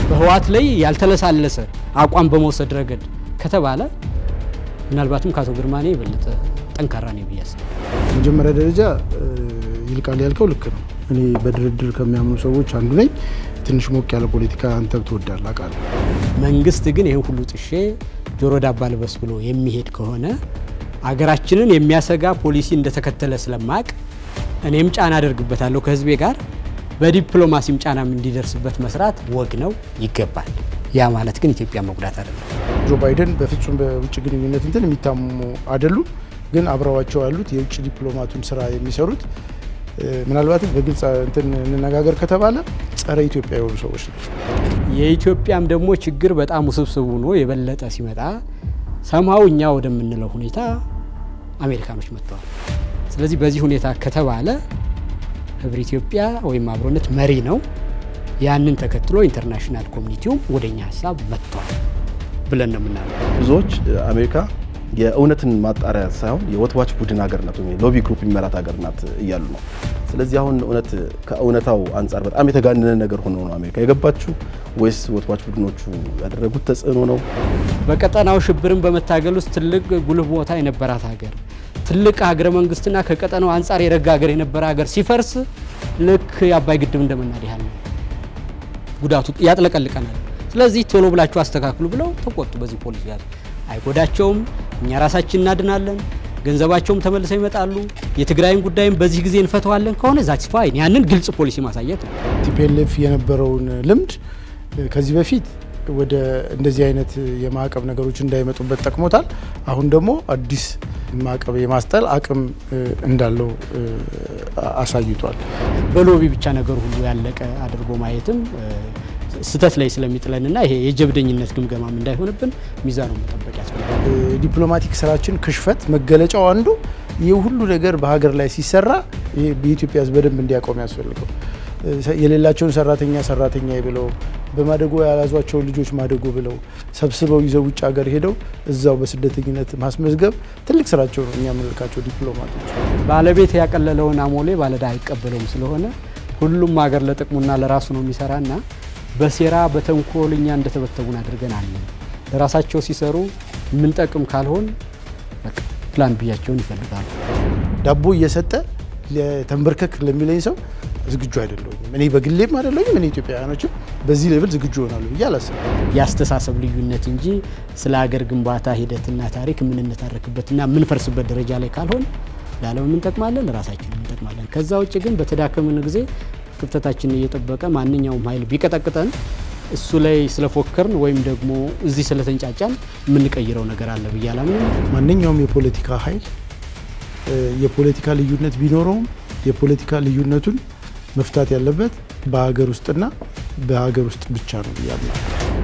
በህወሓት ላይ ያልተለሳለሰ አቋም በመውሰድ ረገድ ከተባለ ምናልባትም ከአቶ ግርማኔ የበለጠ ጠንካራ ነው ብዬ አስባለሁ። መጀመሪያ ደረጃ ይልቃል ያልከው ልክ ነው። እኔ በድርድር ከሚያምኑ ሰዎች አንዱ ነኝ። ትንሽ ሞቅ ያለ ፖለቲካ አንተ ትወዳለህ አውቃለሁ። መንግስት ግን ይህን ሁሉ ጥሼ ጆሮ ዳባ ልበስ ብሎ የሚሄድ ከሆነ አገራችንን የሚያሰጋ ፖሊሲ እንደተከተለ ስለማቅ እኔም ጫና አደርግበታለሁ ከህዝቤ ጋር በዲፕሎማሲም ጫናም እንዲደርስበት መስራት ወግ ነው፣ ይገባል። ያ ማለት ግን ኢትዮጵያ መጉዳት አይደለም። ጆ ባይደን በፍጹም በውጭ ግንኙነት እንትን የሚታሙ አይደሉም። ግን አብረዋቸው ያሉት የውጭ ዲፕሎማቱን ስራ የሚሰሩት ምናልባትም በግልጽ እንትን እንነጋገር ከተባለ ጸረ ኢትዮጵያ የሆኑ ሰዎች ናቸው። የኢትዮጵያም ደግሞ ችግር በጣም ውስብስብ ሆኖ የበለጠ ሲመጣ ሰምሀው እኛ ወደምንለው ሁኔታ አሜሪካኖች መጥተዋል። ስለዚህ በዚህ ሁኔታ ከተባለ ህብረ ኢትዮጵያ ወይም አብሮነት መሪ ነው። ያንን ተከትሎ ኢንተርናሽናል ኮሚኒቲውም ወደኛ ሀሳብ መጥቷል ብለን ነው የምናለው። ብዙዎች አሜሪካ የእውነትን ማጣሪያ ሳይሆን የወትዋች ቡድን ሀገር ናት ወይም ሎቢ ግሩፕ የሚመራት ሀገር ናት እያሉ ነው። ስለዚህ አሁን እውነት ከእውነታው አንጻር በጣም የተጋነነ ነገር ሆኖ ነው አሜሪካ የገባችው ወይስ ወትዋች ቡድኖቹ ያደረጉት ተጽዕኖ ነው? በቀጠናው ሽብርን በመታገል ውስጥ ትልቅ ጉልህ ቦታ የነበራት ሀገር ትልቅ ሀገረ መንግስትና ከቀጠናው አንጻር የረጋ ሀገር የነበረ ሀገር ሲፈርስ ልክ የአባይ ግድብ እንደመናድ ያህል ነው ጉዳቱ ያጥለቀልቀናል። ስለዚህ ቶሎ ብላችሁ አስተካክሉ ብለው ተቆጡ። በዚህ ፖሊሲ ያዙ። አይጎዳቸውም፣ እኛ ራሳችን እናድናለን፣ ገንዘባቸውም ተመልሰው ይመጣሉ፣ የትግራይን ጉዳይም በዚህ ጊዜ እንፈተዋለን ከሆነ ዛትስ ፋይን። ያንን ግልጽ ፖሊሲ ማሳየት ነው። ቲፒኤልኤፍ የነበረውን ልምድ ከዚህ በፊት ወደ እንደዚህ አይነት የማዕቀብ ነገሮች እንዳይመጡበት ጠቅሞታል። አሁን ደግሞ አዲስ ማዕቀብ የማስጠል አቅም እንዳለው አሳይቷል። በሎቢ ብቻ ነገር ሁሉ ያለቀ አድርጎ ማየትም ስህተት ላይ ስለሚጥለንና ይሄ የጀብደኝነት ግምገማም እንዳይሆንብን ሚዛኑ መጠበቅ ያስፈልጋል። ዲፕሎማቲክ ስራችን ክሽፈት መገለጫው አንዱ ይህ ሁሉ ነገር በሀገር ላይ ሲሰራ በኢትዮጵያ ሕዝብ በደንብ እንዲያቆም ያስፈልገው የሌላቸውን ሰራተኛ ሰራተኛ ብለው በማደጎ ያላዟቸውን ልጆች ማደጎ ብለው ሰብስበው ይዘው ውጭ ሀገር ሄደው እዛው በስደተኝነት ማስመዝገብ ትልቅ ስራቸው ነው። እኛ የምንልካቸው ዲፕሎማቶች ባለቤት ያቀለለውን አሞሌ ባለዳ አይቀበለውም። ስለሆነ ሁሉም ሀገር ለጥቅሙና ለራሱ ነው የሚሰራና በሴራ በተንኮል እኛ እንደተበተቡን አድርገን አለን። ለራሳቸው ሲሰሩ የምንጠቅም ካልሆን በቃ ፕላን ብያቸውን ይፈልጋሉ። ዳቦ እየሰጠ ተንበርከክ ለሚለኝ ሰው ዝግጁ አይደለሁም። እኔ በግሌም አይደለሁም። እኔ ኢትዮጵያውያኖችም በዚህ ሌብል ዝግጁ ይሆናሉ ብዬ አላስብም። የአስተሳሰብ ልዩነት እንጂ ስለ ሀገር ግንባታ ሂደትና ታሪክ የምንነታረክበትና የምንፈርስበት ደረጃ ላይ ካልሆን ለዓለም እንጠቅማለን፣ ለራሳችን እንጠቅማለን። ከዛ ውጭ ግን በተዳከምን ጊዜ ክፍተታችንን እየጠበቀ ማንኛውም ኃይል ቢቀጠቅጠን እሱ ላይ ስለፎከርን ወይም ደግሞ እዚህ ስለተንጫጫን የምንቀይረው ነገር አለ ብዬ አላምንም። ማንኛውም የፖለቲካ ኃይል የፖለቲካ ልዩነት ቢኖረውም የፖለቲካ ልዩነቱን መፍታት ያለበት በሀገር ውስጥና በሀገር ውስጥ ብቻ ነው ብያምናለሁ።